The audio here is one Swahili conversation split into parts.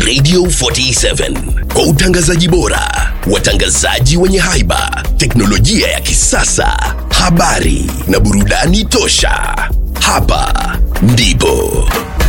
Radio 47 kwa utangazaji bora, watangazaji wenye haiba, teknolojia ya kisasa, habari na burudani tosha. Hapa ndipo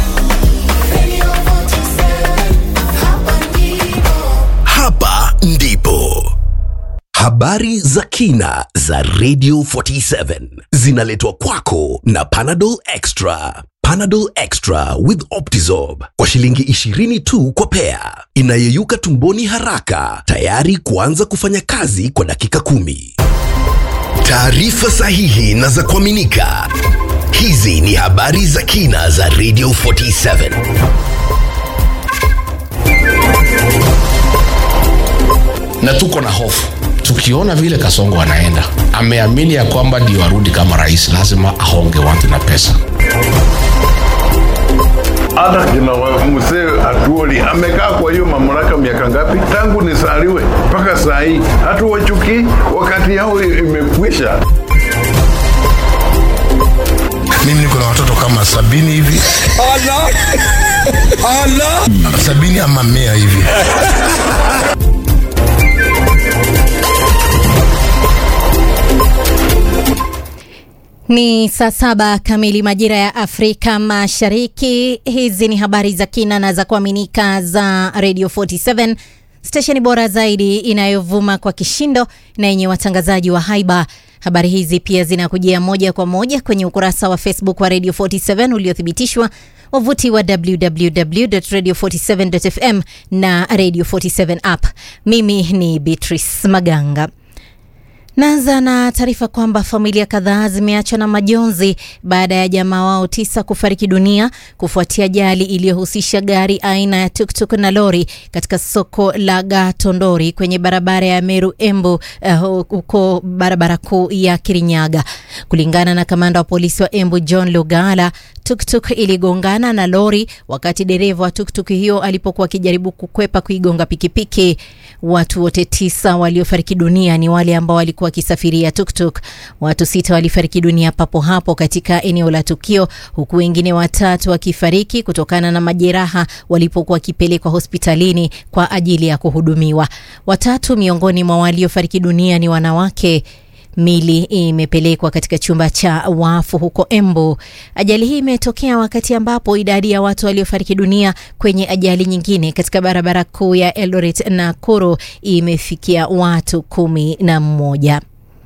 hapa ndipo habari za kina za Radio 47 zinaletwa kwako na Panadol Extra. Panadol Extra with Optizorb kwa shilingi 20 tu kwa pea, inayeyuka tumboni haraka, tayari kuanza kufanya kazi kwa dakika kumi. Taarifa sahihi na za kuaminika. Hizi ni habari za kina za Radio 47. na tuko na hofu tukiona vile kasongo anaenda ameamini ya kwamba ndio arudi kama rais lazima ahonge watu na pesa hata kina wa- mzee Atuoli amekaa kwa hiyo mamlaka miaka ngapi? Tangu nisaliwe mpaka saa hii, hatuwachukii, wakati yao i- imekwisha. mimi niko na watoto kama sabini hivi sabini ama mia hivi Ni saa saba kamili majira ya Afrika Mashariki. Hizi ni habari za kina na za kuaminika za Radio 47 stesheni bora zaidi inayovuma kwa kishindo na yenye watangazaji wa haiba. Habari hizi pia zinakujia moja kwa moja kwenye ukurasa wa Facebook wa Radio 47 uliothibitishwa, wavuti wa www.radio47.fm na Radio 47 app. Mimi ni Beatrice Maganga. Naanza na taarifa kwamba familia kadhaa zimeachwa na majonzi baada ya jamaa wao tisa kufariki dunia kufuatia ajali iliyohusisha gari aina ya tuktuk na lori katika soko la Gatondori kwenye barabara ya Meru Embu eh, huko barabara kuu ya Kirinyaga. Kulingana na kamanda wa polisi wa Embu John Lugala, tuktuk iligongana na lori wakati dereva wa tuktuk hiyo alipokuwa akijaribu kukwepa kuigonga pikipiki. Watu wote tisa waliofariki dunia ni wale ambao walikuwa wakisafiria tuktuk. Watu sita walifariki dunia papo hapo katika eneo la tukio, huku wengine watatu wakifariki kutokana na majeraha walipokuwa wakipelekwa hospitalini kwa ajili ya kuhudumiwa. Watatu miongoni mwa waliofariki dunia ni wanawake. Mili imepelekwa katika chumba cha wafu huko Embu. Ajali hii imetokea wakati ambapo idadi ya watu waliofariki dunia kwenye ajali nyingine katika barabara kuu ya Eldoret Nakuru imefikia watu kumi na mmoja.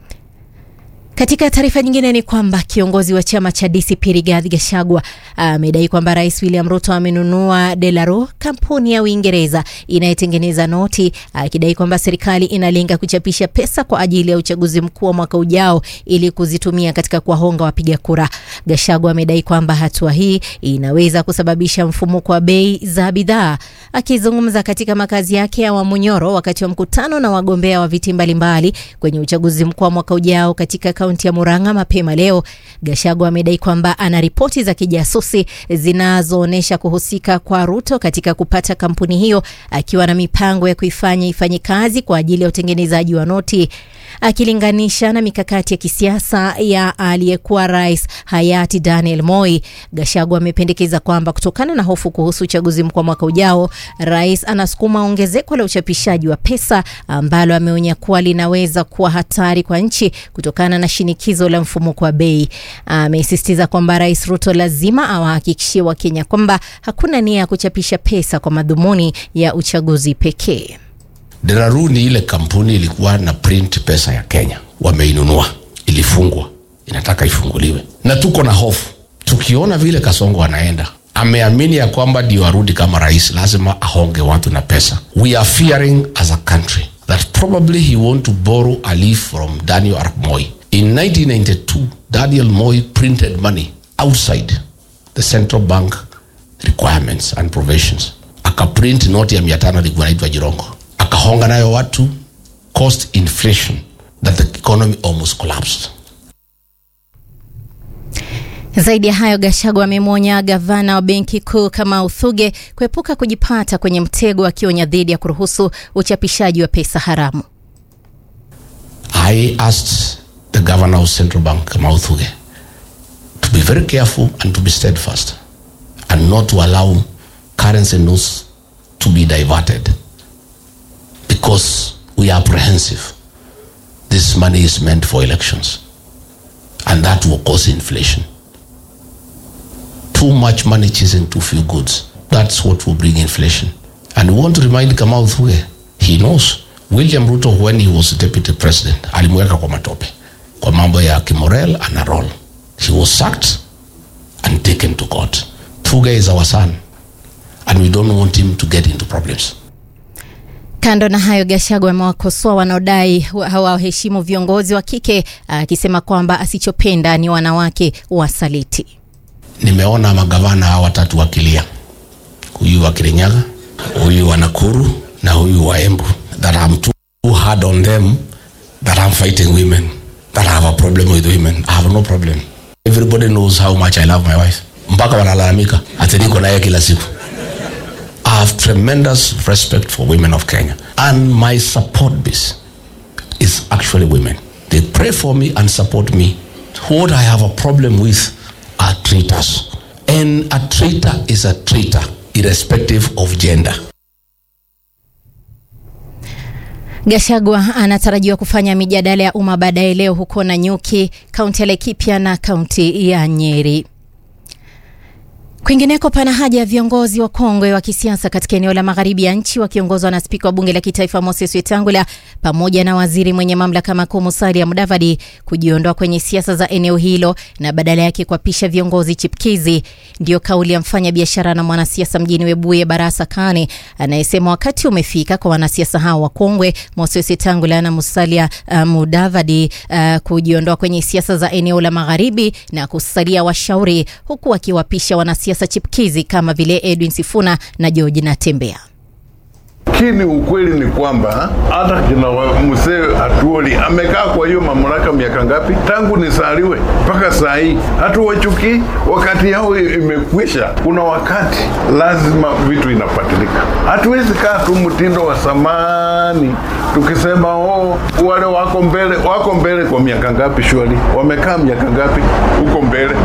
Katika taarifa nyingine ni kwamba kiongozi wa chama cha DCP Rigathi Gachagua amedai kwamba Rais William Ruto amenunua Delaro, kampuni ya Uingereza inayotengeneza noti, akidai kwamba serikali inalenga kuchapisha pesa kwa ajili ya uchaguzi mkuu wa mwaka ujao ili kuzitumia katika kuwahonga wapiga kura. Gachagua amedai kwamba hatua hii inaweza kusababisha mfumuko wa bei za bidhaa. Akizungumza katika makazi yake ya Wamunyoro wakati wa mkutano na wagombea wa viti mbalimbali kwenye uchaguzi mkuu wa mwaka ujao katika kaunti ya Murang'a mapema leo, Gachagua amedai kwamba ana ripoti za kijasusi zinazoonyesha kuhusika kwa Ruto katika kupata kampuni hiyo, akiwa na mipango ya kuifanya ifanye kazi kwa ajili ya utengenezaji wa noti, akilinganisha na mikakati ya kisiasa ya aliyekuwa rais hayati Daniel Moi. Gachagua amependekeza kwamba kutokana na hofu kuhusu uchaguzi mkuu wa mwaka ujao, rais anasukuma ongezeko la uchapishaji wa pesa ambalo ameonya kuwa linaweza kuwa hatari kwa nchi kutokana na shinikizo la mfumuko wa bei. Amesisitiza kwamba Rais Ruto lazima awahakikishie Wakenya kwamba hakuna nia ya kuchapisha pesa kwa madhumuni ya uchaguzi pekee. Deraru ni ile kampuni ilikuwa na print pesa ya Kenya, wameinunua, ilifungwa, inataka ifunguliwe, na tuko na hofu tukiona vile Kasongo anaenda ameamini ya kwamba ndio arudi kama rais, lazima ahonge watu na pesa. We are fearing as a country that probably he want to borrow a leaf from Daniel Arap Moi. In 1992, Daniel Moi printed money outside the central bank requirements and provisions. Akaprint noti ya mia tano ilikuwa inaitwa Jirongo, akahonga nayo watu, cost inflation that the economy almost collapsed. Zaidi ya hayo, Gachagua amemwonya gavana wa benki kuu kama Uthuge kuepuka kujipata kwenye mtego, akionya dhidi ya kuruhusu uchapishaji wa pesa haramu. I asked the governor of central bank, Kamau Thuge, to be very careful and to be steadfast and not to allow currency notes to be diverted because we are apprehensive. This money is meant for elections, and that will cause inflation. Too much money chasing too few goods. That's what will bring inflation. And we want to remind Kamau Thuge, he knows William Ruto when he was deputy president alimweka kwa matope kwa mambo ya kimorel ana roll. He was sacked and taken to court. Thuge is our son and we don't want him to get into problems. Kando na hayo, Gachagua amewakosoa wanaodai hawaheshimu viongozi wa kike, akisema kwamba asichopenda ni wanawake wasaliti. Nimeona magavana hawa watatu wakilia, huyu wa Kirinyaga, huyu wa Nakuru na huyu wa Embu, that I'm too hard on them, that I'm fighting women, that I have a problem with women. I have no problem. Everybody knows how much I love my wife. Mpaka wanalalamika ati niko naye kila siku. I have tremendous respect for women of Kenya. And my support base is actually women. They pray for me and support me. What I have a problem with are traitors. And a traitor is a traitor, irrespective of gender. Gachagua anatarajiwa kufanya mijadala ya umma baadaye leo huko Nanyuki, kaunti ya Laikipia na kaunti ya Nyeri. Kwingineko, pana haja ya viongozi wa kongwe wa kisiasa katika eneo la magharibi ya nchi wakiongozwa na spika wa bunge la kitaifa Moses Wetangula pamoja na waziri mwenye mamlaka makuu Musalia Mudavadi kujiondoa kwenye siasa za eneo hilo na badala yake kuapisha viongozi chipkizi. Ndiyo kauli ya mfanya biashara na mwanasiasa mjini Webuye Barasa Kane anayesema wakati umefika kwa wanasiasa hao wa kongwe Moses Wetangula na Musalia uh, Mudavadi uh, kujiondoa kwenye siasa za eneo la magharibi na kusalia washauri huku wakiwapisha wanasiasa siasa chipkizi kama vile Edwin Sifuna na George Natembea. Lakini ukweli ni kwamba hata kina mzee Atuoli amekaa kwa hiyo mamlaka miaka ngapi? Tangu nisaliwe mpaka saa hii, hatuwachuki. Wakati yao imekwisha. Kuna wakati lazima vitu inapatilika. Hatuwezi kaa tu mtindo wa zamani tukisema oh, wale wako mbele, wako mbele kwa miaka ngapi? Shwari wamekaa miaka ngapi huko mbele?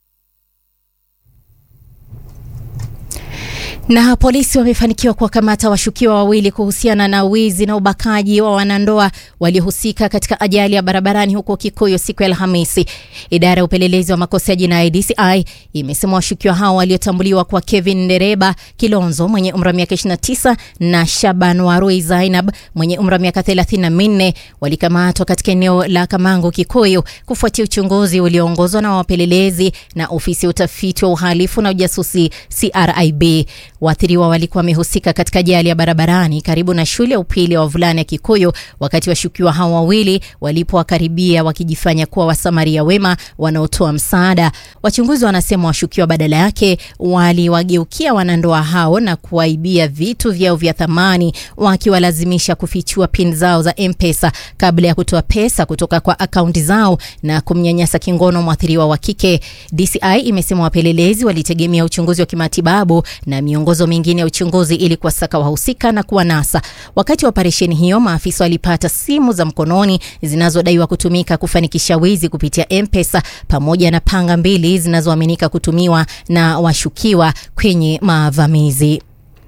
Na polisi wamefanikiwa kuwakamata washukiwa wawili kuhusiana na wizi na ubakaji wa wanandoa waliohusika katika ajali ya barabarani huko Kikuyu siku ya Alhamisi. Idara ya upelelezi wa makosa ya jinai DCI imesema washukiwa hao waliotambuliwa kwa Kevin Ndereba Kilonzo mwenye umri wa miaka 29 na Shaban Warui Zainab mwenye umri wa miaka 34 walikamatwa katika eneo la Kamango Kikuyu kufuatia uchunguzi ulioongozwa na wapelelezi na ofisi ya utafiti wa uhalifu na ujasusi CRIB. Waathiriwa walikuwa wamehusika katika ajali ya barabarani karibu na shule ya upili ya wavulana ya Kikuyu wakati washukiwa hao wawili walipowakaribia wakijifanya kuwa wasamaria wema wanaotoa msaada. Wachunguzi wanasema washukiwa badala yake waliwageukia wanandoa hao na kuwaibia vitu vyao vya thamani, wakiwalazimisha kufichua pin zao za M-Pesa kabla ya kutoa pesa kutoka kwa akaunti zao na kumnyanyasa kingono mwathiriwa wa kike. DCI imesema wapelelezi walitegemea uchunguzi wa kimatibabu na miongozo mingine ya uchunguzi ili kuwasaka wahusika na kuwanasa. Wakati wa operesheni hiyo, maafisa walipata simu za mkononi zinazodaiwa kutumika kufanikisha wizi kupitia M-Pesa pamoja na panga mbili zinazoaminika kutumiwa na washukiwa kwenye mavamizi.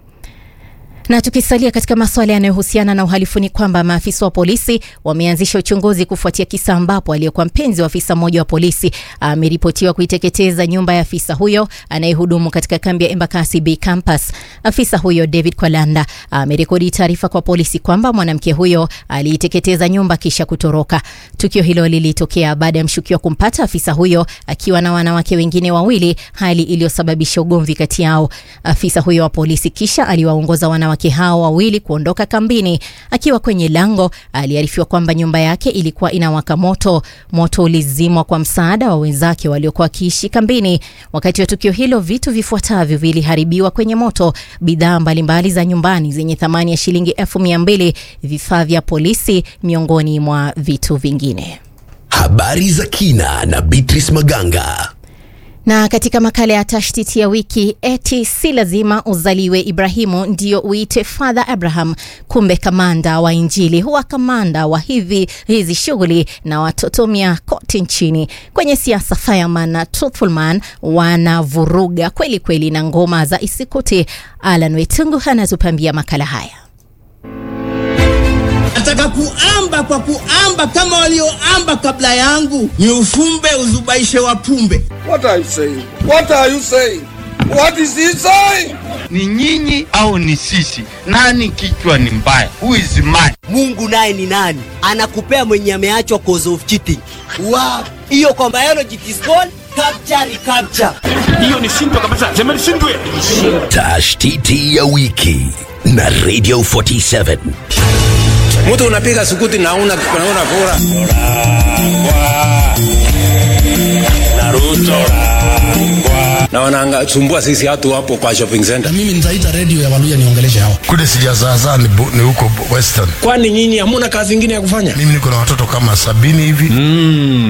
Na tukisalia katika masuala yanayohusiana na uhalifu ni kwamba maafisa wa polisi wameanzisha uchunguzi kufuatia kisa ambapo aliyekuwa mpenzi wa afisa mmoja wa polisi ameripotiwa kuiteketeza nyumba ya afisa huyo anayehudumu katika kambi ya Embakasi B campus. Afisa huyo David Kwalanda amerekodi taarifa kwa polisi kwamba mwanamke huyo aliiteketeza nyumba kisha kutoroka. Tukio hilo lilitokea baada ya mshukiwa kumpata afisa huyo akiwa na wanawake wengine wawili, hali iliyosababisha ugomvi kati yao. Afisa huyo wa polisi kisha aliwaongoza wanawake wanawake hao wawili kuondoka kambini. Akiwa kwenye lango, aliarifiwa kwamba nyumba yake ilikuwa inawaka moto. Moto ulizimwa kwa msaada wa wenzake waliokuwa wakiishi kambini. Wakati wa tukio hilo, vitu vifuatavyo viliharibiwa kwenye moto: bidhaa mbalimbali za nyumbani zenye thamani ya shilingi elfu mia mbili, vifaa vya polisi, miongoni mwa vitu vingine. Habari za kina na Beatrice Maganga. Na katika makala ya tashtiti ya wiki, eti si lazima uzaliwe Ibrahimu ndio uite Father Abraham. Kumbe kamanda wa Injili huwa kamanda wa hivi hizi shughuli na watoto mia kote nchini. Kwenye siasa, Fireman na Truthfulman wanavuruga kweli kweli na ngoma za isikuti. Alan Wetungu anatupambia makala haya. Nataka kuamba kwa kuamba kama walioamba kabla yangu, ni ufumbe uzubaishe wapumbe. What are you saying? What are you saying? What is he saying? ni nyinyi au ni sisi? Nani kichwa ni mbaya? Who is mad? Mungu naye ni nani? Anakupea mwenye ameachwa cause of cheating. Wow. Hiyo kwa biology it is called capture recapture. Hiyo ni shindwa kabisa, sema ni shindwe. Tashtiti ya wiki na Radio 47. Mtu unapiga sukuti na una unaona kura. Naruto na wanasumbua sisi watu hapo kwa shopping center. na mimi nitaita redio ya waluya niongeleshe hawa kule sijazaazaa ni, bu- ni huko western Kwani nyinyi hamuna kazi ingine ya kufanya? mimi niko na watoto kama sabini hivi